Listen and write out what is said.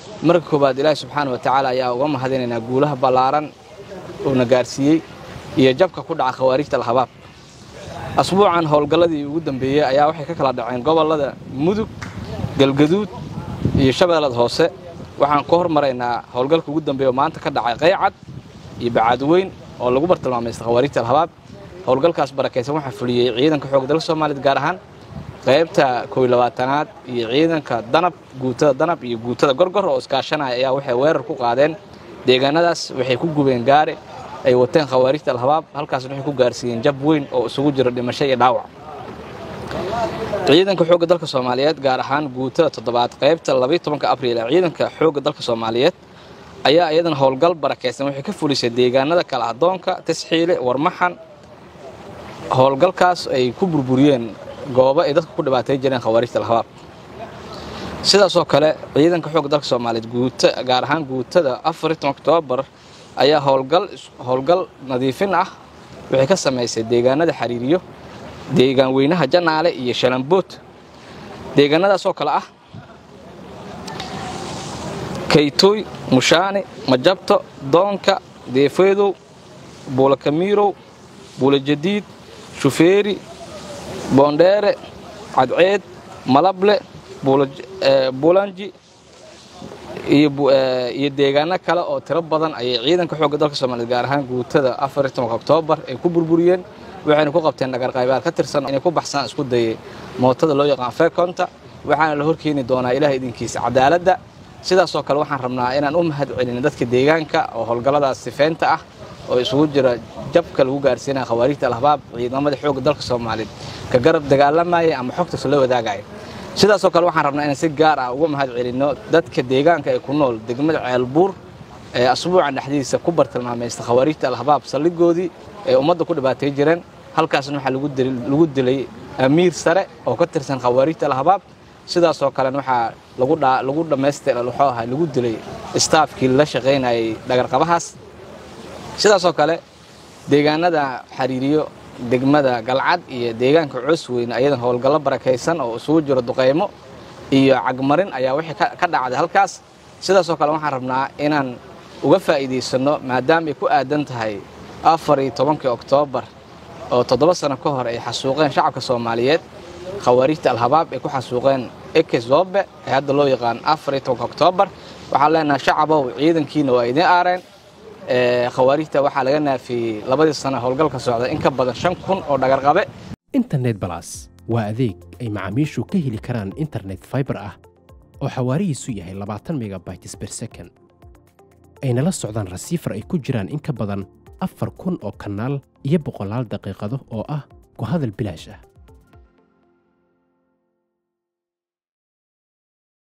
marka koowaad ilaahi subxaana wa tacaala ayaa uga mahadinaynaa guulaha ballaaran uuna gaarsiiyey iyo jabka ku dhaca khawaarijta alhabaab asbuucan howlgalladii ugu dambeeyey ayaa waxay ka kala dhaceen gobollada mudug galgaduud iyo shabeellada hoose waxaan ku hormaraynaa howlgalka ugu dambeeya oo maanta ka dhacay qaycad iyo bacaadweyn oo lagu bartilmaamaysta khawaarijta alhabaab howlgalkaas barakaysan waxaa fuliyey ciidanka xoogga dalka soomaaliyeed gaar ahaan qaybta kow labaatanaad iyo ciidanka danab guutada danab iyo guutada gorgor oo iskaashanaya ayaa waxay weerar ku qaadeen deegaanadaas waxay ku gubeen gaari ay wateen khawaarijta alhabaab halkaasna waxay ku gaarsiiyeen jab weyn oo isugu jiro dhimasho iyo dhaawac ciidanka xoogga dalka soomaaliyeed gaar ahaan guutada toddobaad qaybta labaiy tobanka abriil ee ciidanka xoogga dalka soomaaliyeed ayaa iyadana howlgal barakaysan waxay ka fulisay deegaanada kala adoonka tasxiile warmaxan howlgalkaas ay ku burburiyeen goobo ay dadka ku dhibaatay jireen khawaarijta alhabaab sidaasoo kale ciidanka xoogga dalka soomaaliyeed guuta gaar ahaan guutada afariy tobanka oktoobar ayaa howlgal howlgal nadiifin ah waxay ka samaysay deegaanada xariiriyo deegaan weynaha janaale iyo shalambood deegaanadaasoo kale ah kaytooy mushaani majabto doonka deefeedow buulakamiirow buulajadiid shufeeri boondheere cadceed malable buulanji iyo deegaano kale oo tiro badan ayay ciidanka xoogga dalka soomaliyeed gaar ahaan guutada afar iyo tobanka oktoobar ay ku burburiyeen waxayna ku qabteen dhagarqaybaad ka tirsan inay ku baxsaan isku dayay mootada loo yaqaan fekonta waxaana la horkeeni doonaa ilaah idinkiisa cadaaladda sidaasoo kale waxaan rabnaa inaan u mahad celino dadka deegaanka oo howlgalladaas sifeynta ah oo isugu jira jabka lagu gaarsiinaya khawaarijta alhabaab ciidamada xoogga dalka soomaaliyeed ka garab dagaalamaya ama xogtaas la wadaagaya sidaasoo kale waxaan rabnaa inaan si gaar ah uga mahad celinno dadka deegaanka ee ku nool degmada ceelbuur ee asbuucan dhexdiisa ku bartilmaamaysta khawaarijta alhabaab saldhigoodii ee ummadda ku dhibaatay jireen halkaasna waxaa lagu dilay amiir sare oo ka tirsan khawaarijta alhabaab sidaasoo kalena waxaa lagu dhammaystira wuxuu ahaa lagu dilay istaafkii la shaqaynayay dhagarqabahaas sidaasoo kale deegaanada xariiriyo degmada galcad iyo deegaanka coosweyne ayadan howlgallo barakaysan oo isugu jiro duqaymo iyo cagmarin ayaa wixii ka dhacday halkaas sidaasoo kale waxaan rabnaa inaan uga faa'iidaysanno maadaama ay ku aadan tahay afar iyo tobankii oktoobar oo toddoba sano ka hor ay xasuuqeen shacabka soomaaliyeed khawaarijta alhabaab ay ku xasuuqeen eke zoobe ee hadda loo yaqaan afar iyo tobanka oktoobar waxaan leenahay shacabow ciidankiina waa idiin aareen khawaarijta waxaa laga naafiyey labadii sano howlgalka socda in ka badan shan kun oo dhagarqabe internet balas waa adeeg ay macaamiishu ka heli karaan internet faibar ah oo xawaarihiisu yahay labaatan megabytes ber second ayna la socdaan rasiifar ay ku jiraan in ka badan afar kun oo kanaal iyo boqolaal daqiiqado oo ah ku hadal bilaash ah